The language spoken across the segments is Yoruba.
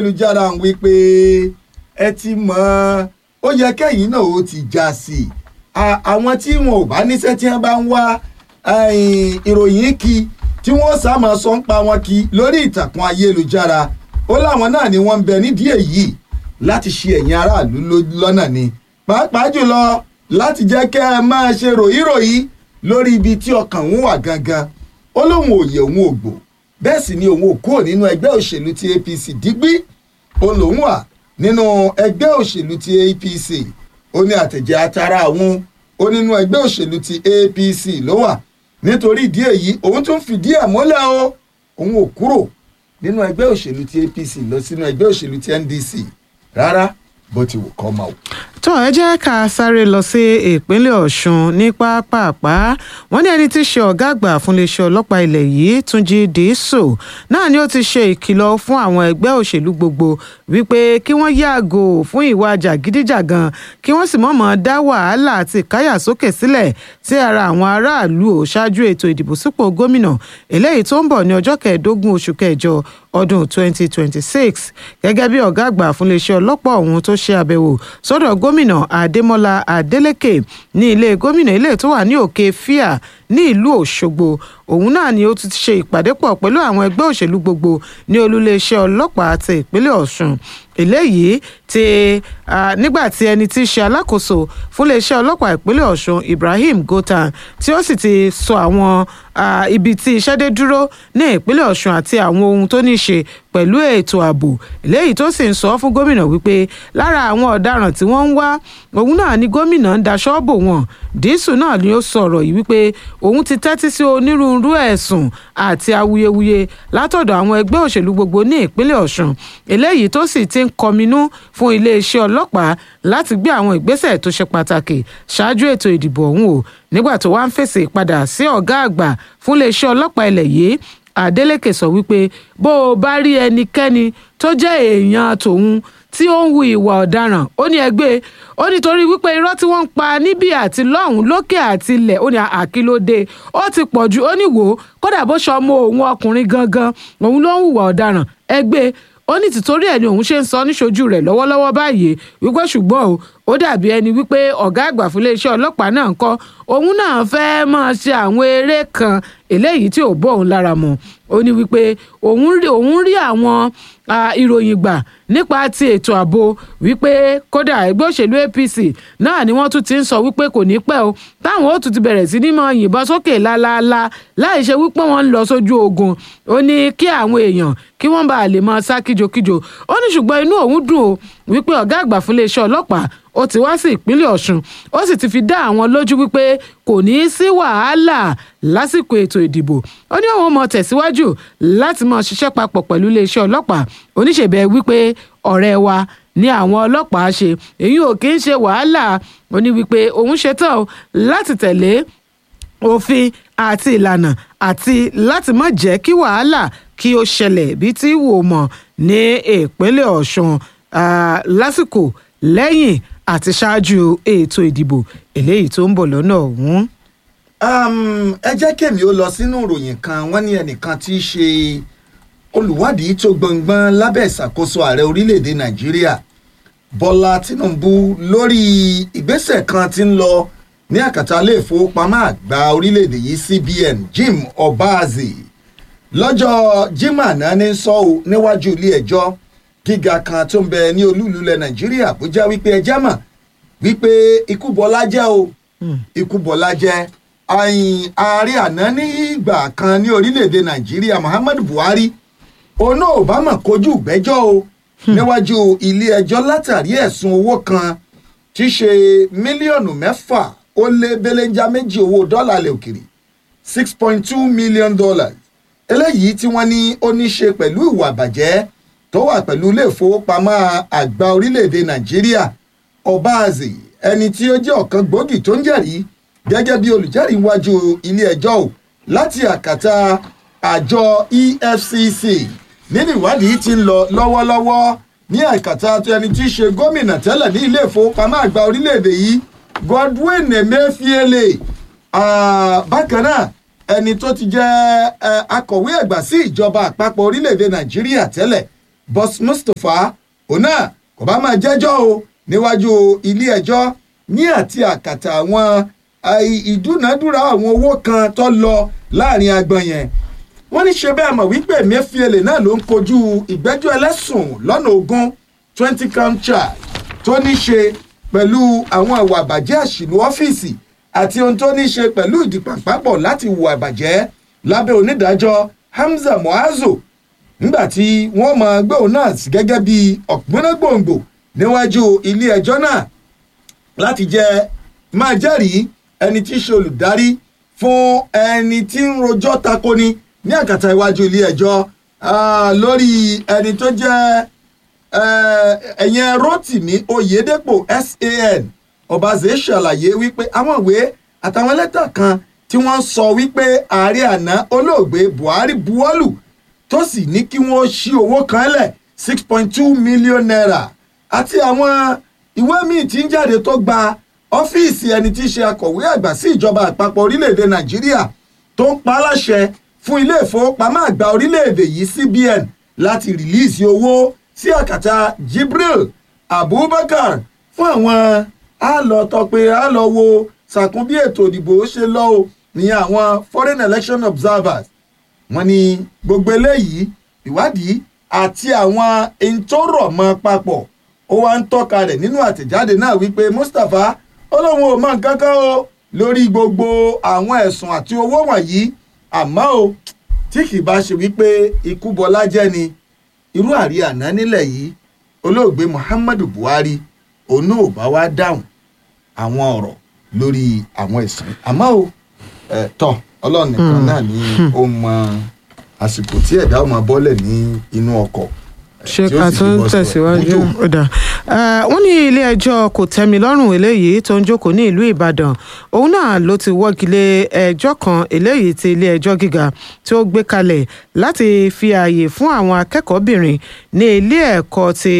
ayélujára ń wí pé ẹ ti mọ̀ ó yẹ kẹ́yìn náà ó ti já sí i àwọn tí wọn ò bá níṣẹ́ tí wọ́n bá ń wá ìròyìn kí tí wọ́n sá máa sọ ń pa wọn kí lórí ìtàkùn ayélujára ó láwọn náà ni wọ́n ń bẹ nídìí èyí láti ṣe ẹ̀yin aráàlú lọ́nà ni pàápàá jùlọ láti jẹ́ kẹ́ ẹ máa ṣe ròyìnròyìn lórí ibi tí ọkàn òun wà gangan ó lóun òye òun ògbò bẹ́ẹ̀ sì ni òun ò kúrò nínú ẹgbẹ́ òṣèlú ti apc dígbí òun lòun wà nínú ẹgbẹ́ òṣèlú ti apc ó ní àtẹ̀jẹ́ atara òun ó nínú ẹgbẹ́ òṣèlú ti apc ló wà nítorí ìdí èyí òun tún fìdí ẹ̀ mọ́lẹ̀ o òun ò kúrò nínú ẹgbẹ́ òṣèlú ti apc lọ sínú ẹgbẹ́ òṣèlú ti ndc rárá bó ti wù kọ́ máa wò. tó ẹ jẹ́ ká sáré lọ sí ìpínlẹ̀ ọ̀ṣun ní pápápá wọ́n ní ẹni tí í ṣe ọ̀gá àgbà fún iléeṣẹ́ ọlọ́pàá ilẹ̀ yìí túnjí dìísò náà ni ó ti ṣe ìkìlọ̀ fún àwọn ẹgbẹ́ òṣèlú gbogbo wípé kí wọ́n yàgò fún ìwà jàgídíjàgan kí wọ́n sì mọ̀mọ́ dá wàhálà àti ìkáyàsókè sílẹ̀ sí ara àwọn aráàlú ò ṣáájú ètò ìdìbò sípò gómìnà eléyìí tó ń bọ̀ ní ọjọ́ kẹẹ̀ẹ́dógún oṣù kẹjọ ọdún 2026 gẹ́gẹ́ bí ọ̀gá àgbà fún iléeṣẹ́ ọlọ́pàá ọ̀hún tó ṣe àbẹ̀wò sọ́dọ̀ gómìnà adémọlá adélèké ní ilé gómìnà ilé tó wà ní òkè fíà ní ìlú òṣogbo òun náà ni ó ti ṣe ìpàdé pọ̀ pẹ̀lú àwọn ẹgbẹ́ òṣèlú gbogbo ní olúléeṣẹ́ ọlọ́pàá ti ìpínlẹ̀ ọ̀ṣun eléyìí ti nígbà tí ẹni tí í ṣe alákòóso fún iléeṣẹ́ ọlọ́pàá ìpínlẹ̀ ọ̀ṣun ibrahim gotan tí ó sì ti sọ àwọn ibi tí iṣẹ́ dé dúró ní ìpínlẹ̀ ọ̀ṣun àti àwọn ohun tó ní í ṣe pẹ̀lú ètò ààbò eléyìí tó sì ń sọ fún gómìnà wípé lára àwọn ọ̀daràn tí wọ́n ń wá òun náà ni gómìnà ń daṣọ́ bò wọ́n dísù náà ni ó sọ̀rọ̀ yìí wípé òun ti tẹ́tí sí onírúurú ẹ̀sùn àti awuyewuye látọ̀dọ̀ àwọn ẹgbẹ́ òṣèlú gbogbo ní ìpínlẹ̀ ọ̀ṣun eléyìí tó sì ti ń kọminú fún iléeṣẹ́ ọlọ́pàá láti gbé àwọn ìgbésẹ̀ tó ṣe pàtàkì ṣáájú ètò ìdìbò ọ̀hún o nígbà tó wá ń fèsì padà sí ọ̀gá àgbà fún iléeṣẹ́ ọlọ́pàá ilẹ̀ yìí adeleke sọ wípé bó o bá rí ẹnikẹ́ni tó jẹ́ èèyàn tòun tí ó ń hu ìwà ọ̀daràn ó ní ẹgbẹ́ ó nítorí wípé irọ́ tí wọ́n ń pa níbí àti lọ́hùn lókè àti ilẹ̀ ó ní àkìlódé ó ti pọ̀ ju ó ní wò ó kódà bó ṣe ọmọ òun ọkùnrin gangan òun ló ń hùwà ọ̀daràn ẹgbẹ́ ó ní tìtorí ẹ̀ ni òun ṣe ń sọ níṣojú rẹ̀ lọ́wọ́lọ́wọ́ báyìí wípé ṣùgbọ́n o ó dàbí ẹni wípé ọ̀gá àgbà fún iléeṣẹ́ ọlọ́pàá náà ń kọ́ òun náà fẹ́ẹ́ máa ṣe àwọn eré kan eléyìí tí ò bọ́ òun lára mu ó ní wípé òun rí òun rí àwọn ìròyìn gbà nípa ti ètò ààbò wípé kódà ẹgbẹ́ òṣèlú apc náà ni wọ́n tún ti ń sọ wípé kò ní pẹ́ o táwọn ó tún ti bẹ̀rẹ̀ sí ní mọ yìnbọn sókè lálaalá láì ṣe wípé wọ́n ń lọ sójú ogun ó ní kí àwọn èèyàn kí wọ́n bá lè máa sá kíjokíjo ó ní ṣùgbọ́n inú òun dùn o wípé ọ̀gá àgbà fún iléeṣẹ́ ọlọ́pàá ó ti wá sí ìpínlẹ̀ ọ̀ṣun ó sì ti fi dá àwọn lójú wípé kò ní í sí wàhálà lásìkò ètò ìdìbò ó ní òun mọ tẹ̀síwájú láti máa ṣiṣẹ́ papọ̀ pẹ̀lú iléeṣẹ́ ọlọ́pàá oníṣèbẹ̀ wípé ọ̀rẹ́ wa ní àwọn ọlọ́pàá ṣe èyí ò kì í ṣe wàhálà ó ní wípé òun ṣetán láti tẹ̀lé òfin àti ìlànà àti láti má jẹ́ kí wàhálà kí ó ṣẹlẹ̀ bí tí wò mọ̀ ní ìpínlẹ̀ ọ̀ṣun lásìkò lẹ́yìn àti ṣáájú ètò ìdìbò eléyìí tó ń bọ̀ lọ́nà ọ̀hún. ẹ jẹ́ kèmí ó lọ sínú ìròyìn kan wọ́n ní ẹnìkan tí í ṣe olùwádìí tó gbọngbọ́n lábẹ́ ìṣàkóso ààrẹ orílẹ̀‐èdè nàìjíríà bọ́lá tìǹbù lórí ìgbésẹ̀ kan tí ń lọ ní àkàtà ilé ìfowópamọ́ àgbà orílẹ̀‐èdè yìí cbn jim obaze lọ́jọ́ jimá náà ní sọ ọ́ níwájú ilé ẹjọ́ gíga kan tó ń bẹ ní olúlulẹ̀ nàìjíríà àbújá wípé ẹjẹ́ mọ̀ wípé ikú bọ́lá jẹ́ o ikú bọ́lá jẹ́ àyìn ààrẹ àná ní ìgbà kan ní orílẹ̀‐èdè nàìjíríà muhammadu buhari òun náà ò bá mọ̀ kojú ìgbẹ́jọ́ o níwájú ilé ẹjọ́ látàrí ẹ̀sùn owó kan tí í ṣe mílíọ̀nù mẹ́fà ó lé belenja méjì owó dọ́là ilẹ̀ òkèrè six point two million dollars eléyìí tí wọ́n ní ó ní ṣe pẹ̀lú ìwà àbàjẹ́ tó wà pẹ̀lú ilé ìfowópamọ́ àgbà orílẹ̀-èdè nàìjíríà ọbaazì ẹni tí ó jẹ́ ọ̀kan gbòógì tó ń jẹ̀rí gẹ́gẹ́ bí olùjẹ́rìí wájú ilé ẹjọ́ o láti àkàtà àjọ efcc nínú ìwádìí tí ń lọ lọ́wọ́lọ́wọ́ ní àkàtà tó ẹni tí í ṣe gómìnà tẹ́lẹ̀ ní ilé ìfowópamọ́ àgbà orílẹ̀-èdè yìí godwin emefiele bákan náà ẹni tó ti jẹ́ akọ̀wé ẹ̀gbà sí ìjọba àpapọ̀ orílẹ̀-èdè nàìjíríà tẹ́lẹ̀ boss mustapha òun náà kò bá máa jẹ́jọ́ o níwájú ilé ẹjọ́ ní àti àkàtà àwọn ìdúnàádúrà àwọn owó kan tó lọ láàrin agbọn yẹn wọ́n ní ṣe bẹ́ẹ̀ mọ̀ wípé emefiele náà ló ń kojú ìgbẹ́jọ́ ẹlẹ́sùn lọ́nà ogún twenty count charge tó ní ṣe pẹ̀lú àwọn ìwà àbàjẹ́ àṣìlú ọ́fíìsì àti ohun tó ní ṣe pẹ̀lú ìdìpàpapọ̀ láti hùwà àbàjẹ́ lábẹ́ onídàájọ́ hamza muazu nígbà tí wọ́n máa gbé òun náà sí gẹ́gẹ́ bí ọ̀gbọ́nàgbòǹgbò níwájú ilé ẹjọ́ náà láti jẹ́ máa jẹ́rìí ẹni tí í ṣe olùdarí fún ẹni tí ń rojọ́ takoni ní àkàtà iwájú ilé ẹjọ́ lórí ẹni tó jẹ́ ẹ̀yẹn rotimi oyedepo san ọbaṣẹ́ ṣàlàyé wípé àwọn ìwé àtàwọn lẹ́tà kan tí wọ́n sọ wípé ààrẹ àná olóògbé buhari buwọ́lù tó sì ní kí wọ́n ṣí owó kan lẹ̀ six point two million naira àti àwọn ìwé míì tí ń jáde tó gba ọ́fíìsì ẹni tí í ṣe akọ̀wé àgbà sí ìjọba àpapọ̀ orílẹ̀-èdè nàìjíríà tó ń pa á láṣẹ fún ilé ìfowópamọ́ àgbà orílẹ̀-èdè yìí cbn láti rìlíìsì owó sí àkàtà jibril abubakar fún àwọn á lọ tọpẹ á lọ wo sàkún bí ètò ìdìbò ṣe lọ o ní àwọn foreign election observers wọ́n ní gbogbo eléyìí ìwádìí àti àwọn ìntòrọ̀mọ́ papọ̀ ó wá ń tọ́ka rẹ̀ nínú àtẹ̀jáde náà wípé mustapha ó lóun ò mọ nǹkan kan o lórí gbogbo àwọn ẹ̀sùn àti owó wọ̀nyí àmọ́ o tí kì í bá ṣe wípé ikú bọlá jẹ́ ni irú àrí àná nílẹ̀ yìí olóògbé muhammadu buhari òun náà ò bá wá dáhùn àwọn ọ̀rọ̀ lórí àwọn ẹ̀sùn àmọ́ o ẹ̀ tọ́ ọlọ́run nìkan náà ni ó mọ àsìkò tí ẹ̀dá ọmọ bọ́lẹ̀ ní inú ọkọ̀ ṣé ká tó ń tẹ̀síwájú ọ̀dà wọ́n ní ilé ẹjọ́ kò tẹ́mi lọ́rùn eléyìí tó ń jókòó ní ìlú ìbàdàn òun náà ló ti wọ́gi lé ẹjọ́ kan eléyìí ti ilé ẹjọ́ gíga tí ó gbé kalẹ̀ láti fi ààyè fún àwọn akẹ́kọ̀ọ́bìnrin ní ilé ẹ̀kọ́ ti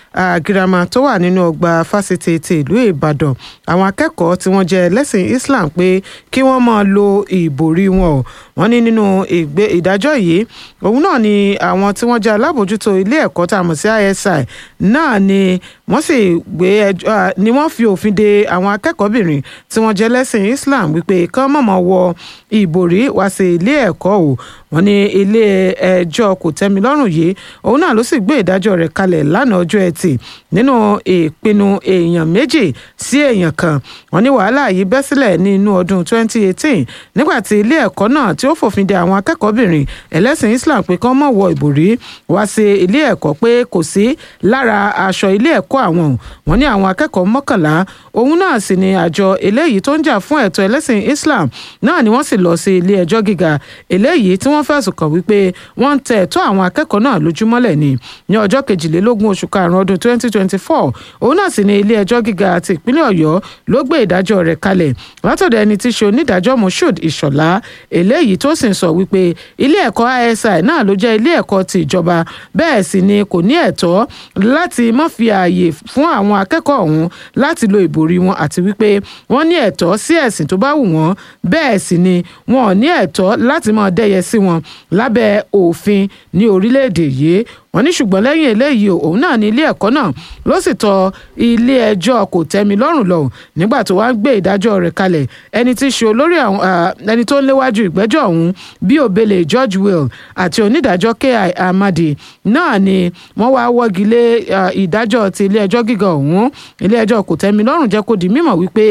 girama tó wà nínú ọgbà fásitì ti ìlú ìbàdàn àwọn akẹ́kọ̀ọ́ tí wọ́n jẹ́ ẹlẹ́sìn islam pé kí wọ́n máa lo ìbòrí wọn o wọ́n ní nínú ìdájọ́ yìí òun náà ni àwọn tí wọ́n jẹ́ alábòjútó ilé ẹ̀kọ́ tá a mọ̀ sí isi náà ni wọ́n sì gbé ẹjọ́ ni wọ́n fi òfin de àwọn akẹ́kọ̀ọ́bìnrin tí wọ́n jẹ́ lẹ́sìn islam wípé kán mọ̀mọ́ wọ ìbòrí wá sí ilé ẹ̀kọ́ o wọ́n ní ilé ẹjọ́ kò tẹ́mi lọ́rùn yìí òun náà ló sì gbé ìdájọ́ rẹ̀ kalẹ̀ lánàá ọjọ́ ẹtì nínú ìpinnu èèyàn méjì sí èèyàn kan wọ́n ní wàhálà yìí bẹ́ sílẹ̀ ní inú ọdún 2018 nígbà tí ilé ẹ̀kọ́ náà tí ó fòfin de àwọn akẹ́kọ̀ọ́bìnrin ẹlẹ́sìn islam pé kán mọ̀ wọ ìbòrí wá sí ilé ẹ̀kọ́ pé kò sí lára aṣọ ilé ẹ̀kọ́ àwọn wọ́n ní àwọn akẹ́kọ̀ọ́ mọ́kànlá òun náà sì ni àjọ eléyìí tó ń jà fún ẹ̀tọ́ ẹlẹ́sìn islam náà ni wọ́n sì lọ sí ilé ẹjọ́ gíga eléyìí tí wọ́n fẹ̀sùn kàn wípé wọ́n ń tẹ ẹ̀tọ́ àwọn akẹ́kọ̀ọ́ náà lójúmọ́lẹ̀ ni ní ọjọ́ kejìlélógún oṣù karùn-ún ọdún 2024 òun náà sì ni ilé ẹjọ́ gíga ti ìpínlẹ̀ ọ̀yọ́ ló gbé ìdájọ́ rẹ̀ kalẹ̀ látọ̀dọ̀ ẹni tí í ṣe onídàájọ́ moshood ìṣọ̀lá eléyìí tó sì ń sọ wípé ilé ẹ̀kọ́ isi náà ló jẹ́ ilé ẹ̀kọ́ ti ìjọba bẹ́ẹ̀ sì ni kò ní ẹ̀tọ́ láti má fi ààyè fún àwọn akẹ́kọ̀ọ́ ọ̀hún láti lo ìbòrí wọn àti wípé wọ́n ní ẹ̀tọ́ sí ẹ̀sìn tó bá wù wọ́n bẹ́ẹ̀ sì ni wọn ò ní ẹ̀tọ́ láti máa dẹ́yẹ sí wọn lábẹ́ òfin ní orílẹ̀-èdè yìí wọ́n ní ṣùgbọ́n lẹ́yìn eléyìí òun náà ní ilé ẹ̀kọ́ náà ló sì tọ ilé ẹjọ́ kò tẹ́mi lọ́rùn lọ nígbà tó wá ń gbé ìdájọ́ rẹ̀ kalẹ̀ ẹni tí í ṣe olórí àwọn ẹni tó ń léwájú ìgbẹ́jọ́ ọ̀hún bí òbélé george will àti onídàájọ́ ki amadi náà ni wọ́n wá wọ́gi lé ìdájọ́ ti ilé ẹjọ́ gíga ọ̀hún ilé ẹjọ́ kò tẹ́mi lọ́rùn jẹ́ kó di mímọ̀ wípé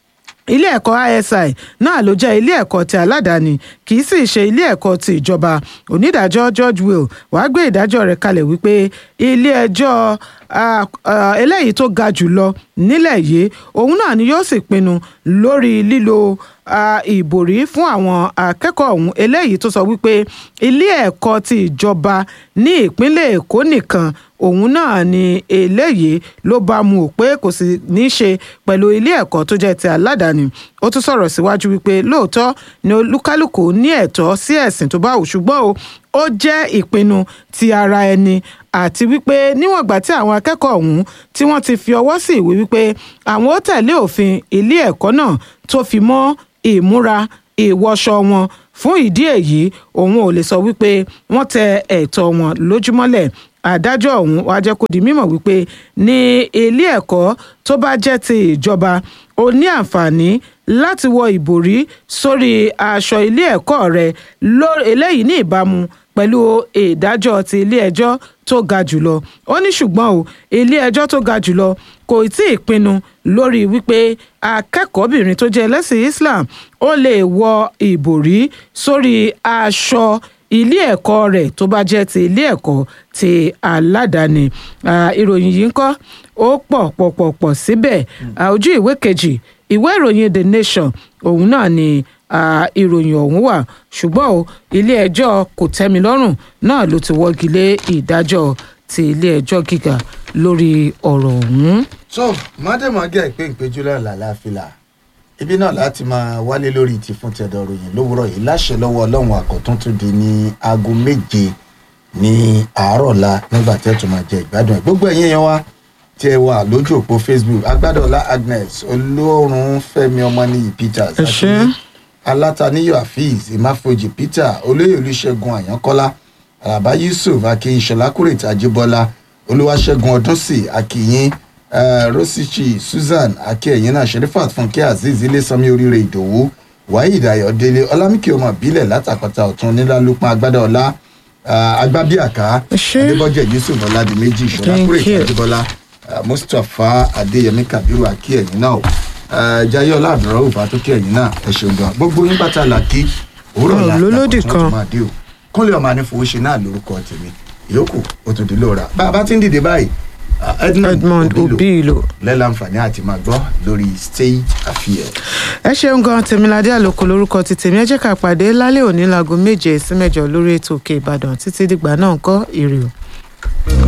ilé ẹ̀kọ́ isi náà ló jẹ́ ilé ẹ̀kọ́ ti aládàáni kì í sì ṣe ilé ẹ̀kọ́ ti ìjọba onídàájọ́ george will wàá gbé ìdájọ́ rẹ̀ kalẹ̀ wípé ilé ẹjọ́ eléyìí tó ga jù lọ nílẹ̀ yìí òun náà ni yóò sì pinnu lórí lílo ìbòrí fún àwọn akẹ́kọ̀ọ́ ọ̀hún eléyìí tó sọ wípé ilé ẹ̀kọ́ ti ìjọba ní ìpínlẹ̀ èkó nìkan òun náà ni eléyìí ló bá mu ò pé kò sì ní í ṣe pẹ̀lú ilé ẹ̀kọ́ tó jẹ́ ti aládàáni ó tún sọ̀rọ̀ síwájú wípé lóòótọ́ ni olúkálùkù ní ẹ̀tọ́ sí ẹ̀sìn tó bá wù ṣùgbọ́n o ó jẹ́ ìpinnu ti ara ẹni àti wípé níwọ̀n ìgbà tí àwọn akẹ́kọ̀ọ́ ọ̀hún tí wọ́n ti fi ọwọ́ sí ìwé wípé àwọn ó tẹ̀lé òfin ilé ẹ̀kọ́ náà tó fi mọ́ ìmúra ìwọṣọ wọn fún ìdí èyí òun ò lè sọ wípé wọ́n tẹ ẹ̀tọ́ wọn lójúmọ́lẹ̀ adájọ́ ọ̀hún wàá jẹ́ kó di mímọ̀ wípé ní ilé ẹ̀kọ́ tó bá jẹ́ ti ìjọba ó ní àǹfààní láti wọ ìbòrí sórí aṣọ ilé ẹ̀kọ́ rẹ̀ eléyìí ní ìbámu pẹ̀lú ìdájọ́ ti ilé ẹjọ́ tó ga jùlọ ó ní ṣùgbọ́n o ilé ẹjọ́ tó ga jùlọ kò tí ì pinnu lórí wípé akẹ́kọ̀ọ́bìnrin tó jẹ́ ẹlẹ́sìn Islam ó lè wọ ìbòrí sórí aṣọ ilé ẹ̀kọ́ rẹ̀ tó bá jẹ́ ti ilé ẹ̀kọ́ ti aládàáni ìròyìn yìí ń kọ́ ó pọ̀ pọ̀ pọ̀ pọ̀ síbẹ̀ ojú ìwé kejì ìwé ìròyìn The Nation òun náà ni ìròyìn ọ̀hún wà ṣùgbọ́n o ilé ẹjọ́ kò tẹ́mi lọ́rùn náà ló ti wọ́gi lé ìdájọ́ ti ilé ẹjọ́ gíga lórí ọ̀rọ̀ ọ̀hún. so mọ́dẹ̀mọ́gẹ́ ìpín ìpéjú lọ́la láfìlà ibi náà láti máa wálé lórí ti fún tẹ̀dọ̀ ròyìn lówùrọ̀ yìí láṣẹ lọ́wọ́ ọlọ́run àkọ́tún tó di ní aago méje ní àárọ̀ la nígbà tẹ́ tó máa jẹ ìgbádùn ẹ̀ gbogbo ẹ̀yin yẹn wá tí ẹ wà lójú òpó Facebook agbádọ́lá Agnes olórun Fẹ́mi ọmọnìyí Peters àti alátàníyọ̀ afeez ìmáfojì Peter olóyè olùṣègùn àyànkọ́lá àràbá Yusuf akínyìnṣọlá kúrètì àjíbọ́lá olúwaṣẹ́gun ọdúnsì akínyìn rosichi Susan akínyìn náà sherifat fúnkẹ́ azeez ilésanmi oríire ìdòwú waheed ayọ̀délé ọlámìkì ọmọ ìbílẹ̀ látàpàtà ọ̀tún nílálùpọ̀ agbádọ́lá agbábíàká adébọ́jẹ̀ yusuf ọládìméjì ìṣọ̀lá kúrètì àjíbọ́lá mustapha adéyẹmí kabiru akínyìn náà jayé ọládùúrà òbá tó kí ẹ̀yin náà ẹ ṣeun gan gbogbo yín bàtà làkì òwúrọ̀ la lólódì kan kúnlẹ̀ ọmọ anífowóṣe náà lórúkọ tèmi ìyókù ó tún di lóra bá a bá ti ń dìde báyìí Edmond Obilo lẹ́láǹfààní àti máa gbọ́ lórí stage affair. ẹ ṣeun gan tèmiládé àlòkù lórúkọ ti tèmi ẹ jẹ́ ká pàdé lálẹ́ òní láago méje sí mẹ́jọ lórí ètò òkè ìbàdàn títí dìgbà náà ń kọ́ èrè o.